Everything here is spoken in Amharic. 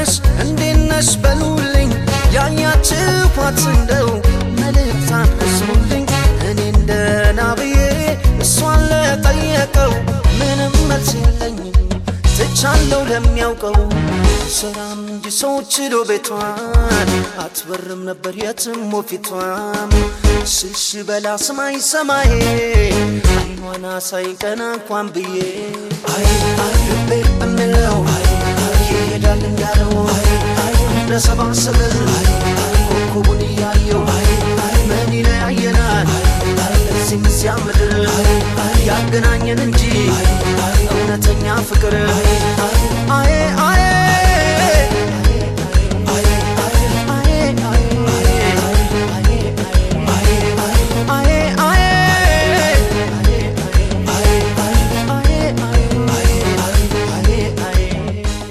ነሽ እንዴት ነሽ በሉልኝ ያያችኋት እንደው መልእክት አድርሱልኝ እኔ እንደ ናብዬ እሷን ለጠየቀው ምንም መልስ የለኝም ትቻለው ለሚያውቀው ስራም እንጂ ሰው ችሎ ቤቷን አትበርም ነበር የትም ወፊቷም ስሽ በላ ስማይ ሰማዬ አይኗን አሳይ ቀና እንኳን ብዬ አይ አይ ልቤ እምለው አይ አይ ይሄዳል እንዳለው አይ አይ ለሰባሰበን አይ አይ ኮከቡን እያየው አይ አይ ምን ይለያየናል አይ እዚህም እዚያ ምድር አይ አይ ያገናኘን እንጂ አይ አይ እውነተኛ ፍቅር